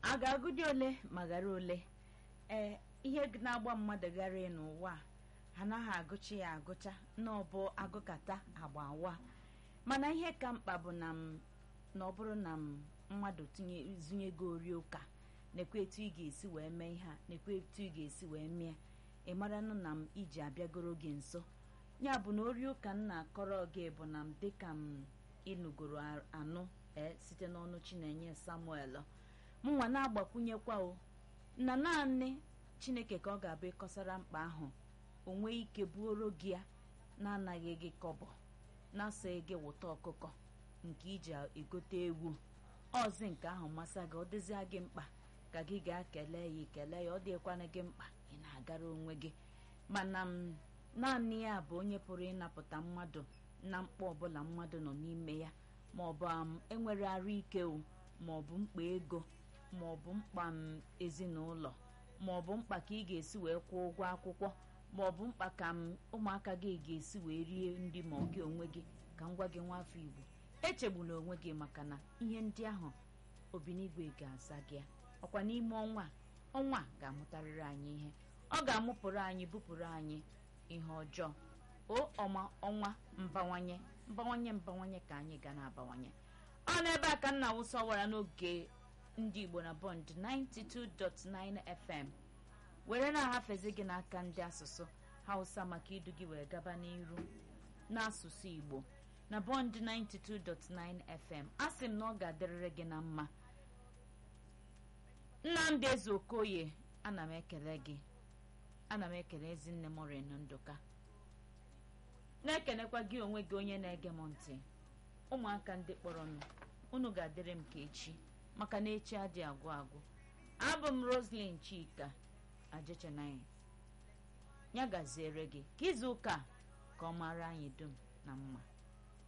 a ga-agụdị ole ma ghara ole ee ihe na-agba mmadụ ghara n'ụwa a anaghị agụcha ya agụcha na ọbụ agụkata agba awa mana ihe ka mkpa bụ na m na ọ bụrụ na m mmadụ tinye zụnyego ori ụka nekwa etu ị ga-esi wee mee ihe a nekwa etu ị ga-esi wee mee ị maranụ na m iji abịagoro gị nso ya bụ na ori ụka m na-akọrọ gị bụ na m dịka m ịnụgoro anụ ee site n'ọnụ chinenye samuel mụnwa na-agbakwunyekwa o na naanị chineke ka ọ ga-abụ ịkọsara mkpa ahụ o nwee ike buoro gị ya na-anaghị gị kọbọ na-asịghị gị wụta ọkụkọ nke iji egote ewu ọzi nke ahụ masa gị ọ dịzịa gị mkpa ka gị ga-akele ya ikele ya ọ dịkwana gị mkpa ị na-agara onwe gị mana m naanị ya bụ onye pụrụ ịnapụta mmadụ na mkpa ọbụla mmadụ nọ n'ime ya ma ọ bụ enwere arụ ike o ma ọ bụ mkpa ego ma ọ bụ mkpa m ezinụlọ ma ọ bụ mkpa ka ị ga-esi wee kwụọ ụgwọ akwụkwọ ma ọ bụ mkpa ka m ụmụaka gị ga-esi wee rie nri ma ọ gị onwe gị ka m gwa gị nwa afọ igbo echegbula onwe gị maka na ihe ndị ahụ obinigwe ga-aza gị ọkwa n'ime ọnwa ọnwa ga-amụtarịrị anyị ihe ọ ga-amụpụrụ anyị bupụrụ anyị ihe ọjọọ o ọma ọnwa mbawanye mbawanye mbawanye ka anyị ga na-abawanye ọ n'ebe a ka nna wụsọ wara n'oge ndị igbo na bọnd 92.9 fm were na-ahafezi gị n'aka ndị asụsụ hausa maka idu gị wee gaba n'iru n'asụsụ igbo na bọnd 92.9 fm a sị m na ọ ga-adịrịrị gị na mma nnamdị eze okoye ana m ekele gị ana m ekele ezinne morin ndụka na-ekelekwa gị onwe gị onye na-ege m ntị ụmụaka ndị kpọrọ m unu ga-adịrị m ka echi maka na echi adị agwụ agwụ abụ m roslyn chika ajechenanyị ya gaziere gị ka izu ụka ka ọ mara anyị dum na mma